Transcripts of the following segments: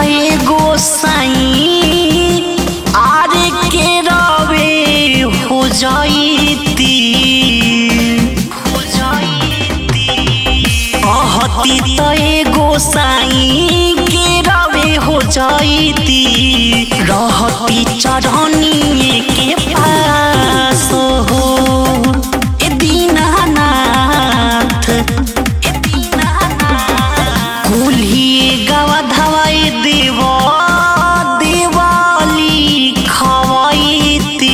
तय गोसाई आरे के रवे हो जाईती हो जाईती अहती तय गोसाई के रवे हो जाईती रहती चढ़नी के पास हो ए दीनानाथ ए दीनानाथ कुल्ही गवा धवाई देव दिवाली खवाईती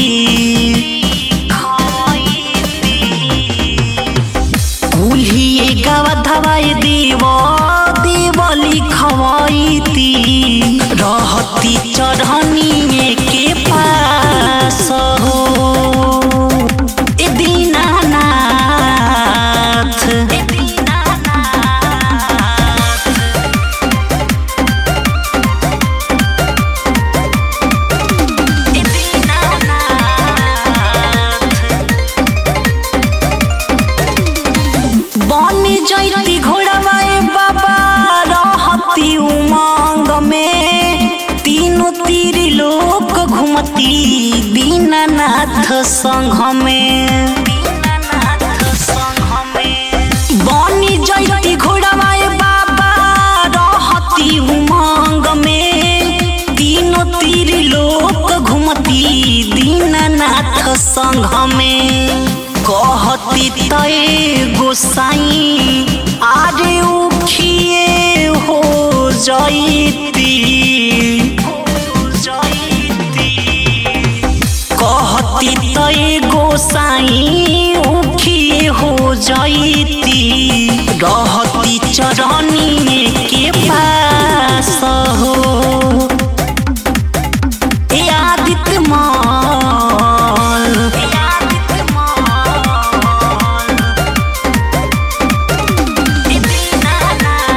कुल्ही गवा धवाई देव दिवाली खवाईती रहती चढ़नी के पास हो ए दीनानाथ ए दीनानाथ ए दीनानाथ बन जैती घोड़ावाए बाबा रहती उमंग में तीनों तीर लोक घुमती दीनानाथ संघ में बनी जैती घोड़ावाए बाबा रहती उमंग में तीनों तीर लोक घुमती दीनानाथ संघ में कहती तय गोसाई आरे उखिए हो जैती कहती तय गोसाई उखिए हो जैती रहती चरनी के पास हो ए आदित्य माल ए आदित्य माल ए दीनानाथ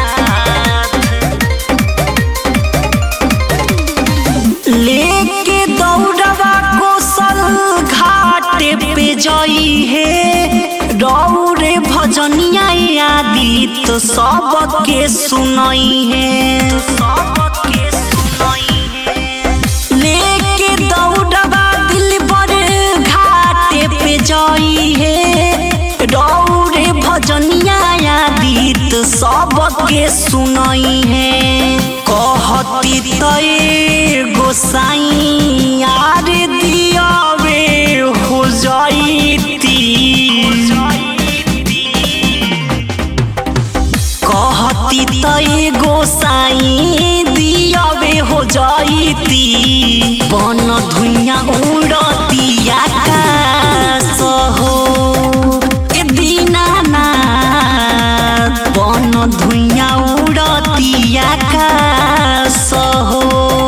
लेके दौड़वा कोसल घाटे पे जाई है रौरे भजनिया आदि तो सबके सुनाई है सबके सुनाई है लेके दौड़वा दिल पर घाटे पे जाई है रौरे भजनिया आदि तो सबके सुनाई है कहती तय गोसाई आर दियावे हो जाईती कहती तय गोसाई दियावे हो जाईती बन धुइया उड़ती आकाश हो ए दीनानाथ बन धुइया उड़ती आकाश हो